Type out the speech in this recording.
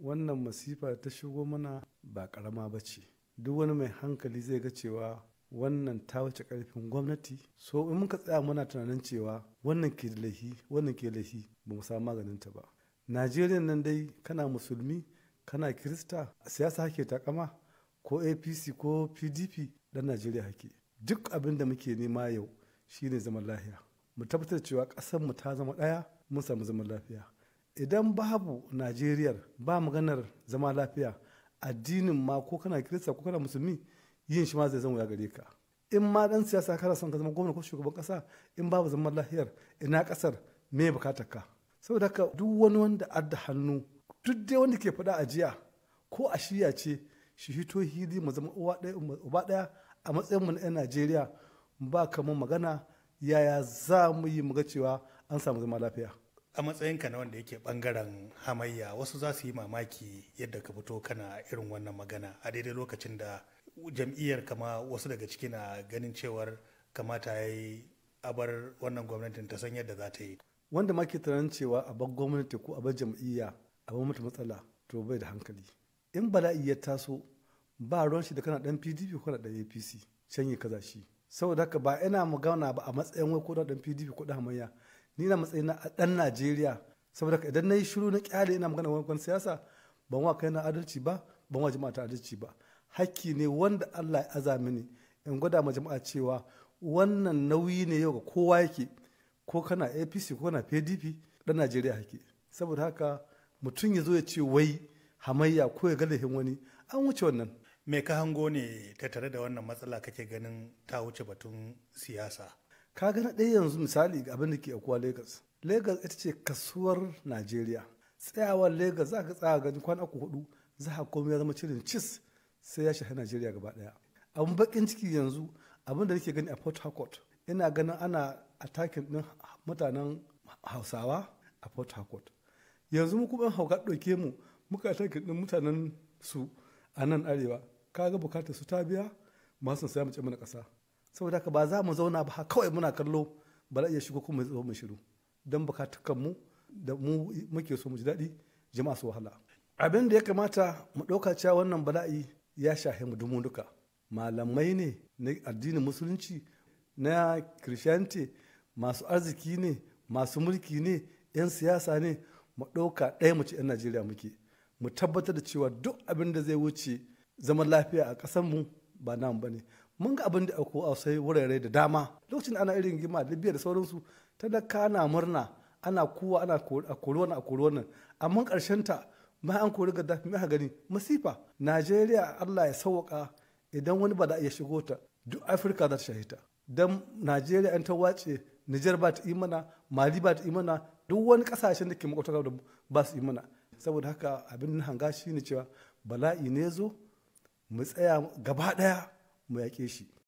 wannan masifa ta shigo mana ba karama ba ce duk wani mai hankali zai ga cewa wannan ta wuce karfin gwamnati so in muka tsaya muna tunanin cewa wannan ke da laifi wannan ke laifi ba mu samu maganin ta ba najeriya nan dai kana musulmi kana kirista siyasa hake takama ko apc ko pdp dan najeriya hake duk abin da muke nema yau shine zaman lafiya mu tabbatar cewa ƙasar mu ta zama ɗaya mun samu zaman lafiya idan babu najeriya ba maganar zama lafiya addinin ma ko kana kirista ko kana musulmi yin shi ma zai zama ya gare ka in ma dan siyasa kana son ka zama gwamna ko shugaban kasa in babu zaman lafiyar ina kasar me bukatar ka saboda haka duk wani wanda adda hannu duk dai wanda ke faɗa a jiya ko a shiya ce shi hito hili mu zama uwa ɗaya uba ɗaya a matsayin mu na 'yan Najeriya ba kamar magana yaya za mu yi mu ga cewa an samu zama lafiya a matsayinka na wanda yake bangaren hamayya wasu za su yi mamaki yadda ka fito kana irin wannan magana a daidai lokacin da jam'iyyar kama wasu daga ciki na ganin cewar kamata ya yi abar wannan gwamnatin ta san yadda za ta yi wanda ma ke tunanin cewa a bar gwamnati ko a bar jam'iyya a bar mata matsala to bai da hankali in bala'i ya taso ba ruwan shi da kana dan pdp ko kana dan apc can yi kaza shi saboda haka ba ina magana ba a matsayin wai ko dan pdp ko dan hamayya ni na matsayin na dan najeriya saboda haka idan na yi shiru na kyale ina magana wani siyasa ban wa kai na adalci ba ban wa jama'a ta adalci ba hakki ne wanda allah ya aza mini in gwada ma jama'a cewa wannan nauyi ne yau ga kowa yake ko kana apc ko kana pdp dan najeriya hake saboda haka mutum ya zo ya ce wai hamayya ko ya ga laifin wani an wuce wannan me ka hango ne ta tare da wannan matsala kake ganin ta wuce batun siyasa ka gana ɗaya yanzu misali ga abin da ke akuwa lagos lagos ita ce kasuwar najeriya tsayawar lagos za ka tsaya gani kwana uku hudu za ka komai ya zama cirin cis sai ya shafi najeriya gaba ɗaya abin bakin ciki yanzu abin da nake gani a port harcourt ina ganin ana attacking din mutanen hausawa a port harcourt yanzu mu kuma hauka ɗauke mu muka attacking din mutanen su a nan arewa kaga bukatar su ta biya masu saya mace mana ƙasa saboda haka ba za mu zauna ba kawai muna kallo ba za iya shigo kuma mu mu shiru don bukatukan mu da mu muke so mu ji daɗi jama'a su wahala abin da ya kamata mu ɗauka cewa wannan bala'i ya shahe mu dumu duka malamai ne na addinin musulunci na christianity masu arziki ne masu mulki ne 'yan siyasa ne mu ɗauka ɗaya mu ce 'yan najeriya muke mu tabbatar da cewa duk abin da zai wuce zaman lafiya a ƙasarmu ba nan ba ne mun ga abin da ako a sai wurare da dama lokacin ana irin gima libya da sauransu talaka na murna ana kuwa ana a kori wannan a kori wannan amma ƙarshen ta ma an kori gaddafi mai gani masifa najeriya allah ya sauwaka idan wani ba da iya shigo ta duk afirka za ta shahita don najeriya an ta wace nijar ba ta yi mana mali ba ta yi mana duk wani kasashen da ke makwataka da ba su yi mana saboda haka abin hanga shi ne cewa bala'i ne zo mu tsaya gaba daya mu yaƙe shi